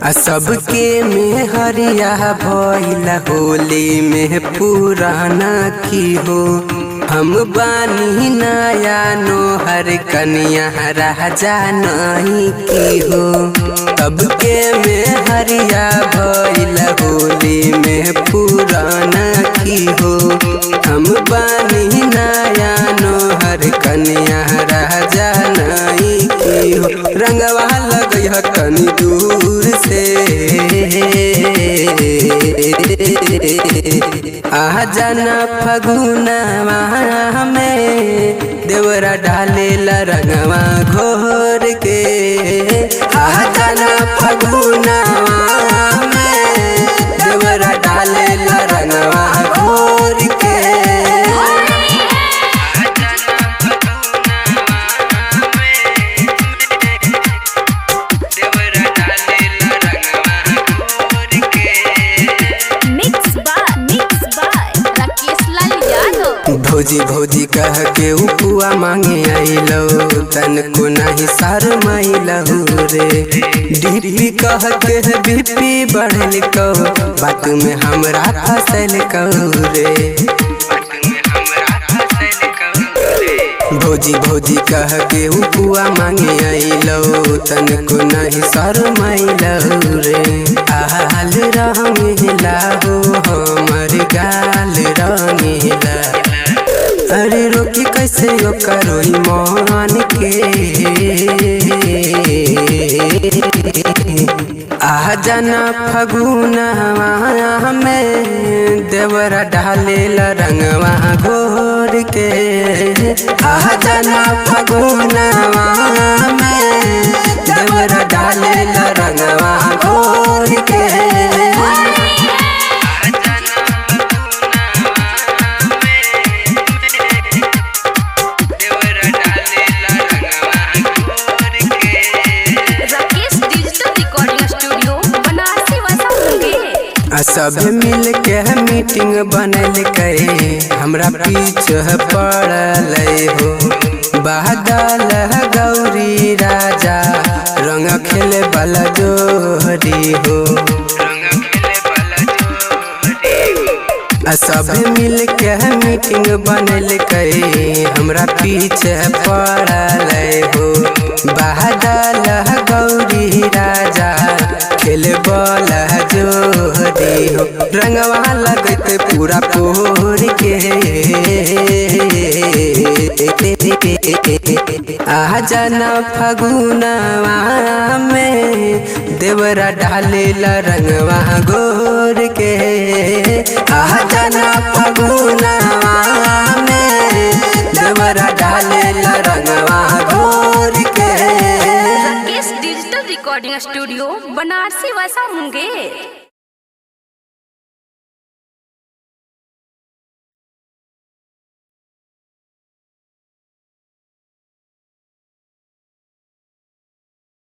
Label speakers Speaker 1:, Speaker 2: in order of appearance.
Speaker 1: आ सबके में हरिया भइला होली में पुराना की हो हम बानी नया नोहर कनिया राजा नहीं की हो सबके में हरिया भइला होली में पुराना की हो हम बानी नया नोहर कनिया राजा नहीं की हो रंगवा लगई ह तनी दूर से आ जाना फगुनवा में देवरा डालेला रंगवा घोर के आ जाना फगुनवा में देवरा डालेला रंगवा घोर के
Speaker 2: mix by mix by Rakesh Lal Yadav
Speaker 1: भौजी भौजी कह के उपुआ मांगे आइलो तन को नहीं सार माइलहु रे डीपी कह के बीपी बढ़ल को बात में हमरा फसल कहू रे भौजी भौजी कह के उपुआ मांगे आइलो तन को नहीं सर माइलहु रे आल रंगेला हो हमर गाल रंगेला अरे रोकी कैसे यो करोई मान के आ जाना फगुनवा में देवरा डालेला रंगवा घोर के आ जाना फगुनवा में देवरा डालेला रंगवा घोर के
Speaker 2: Rakesh digital recording studio Banarasi वसा मुंगेर
Speaker 1: आ सब मिल के मीटिंग बनल करे हमरा पीछे पड़ल हो बादल गौरी राजा रंग खेले वाला जोहरी हो आ सब मिल के मीटिंग बनल करे हमरा पीछे पड़ल हो बादल गौरी राजा खेले बल जोहरी हो रंगवा लगत पूरा पोर के आ जाना फगुनवा में देवरा डालेला रंगवा गोर के आ जाना फगुनवा में देवरा डालेला रंगवा गोर के
Speaker 2: Rakesh digital recording studio Banarasi वसा मुंगेर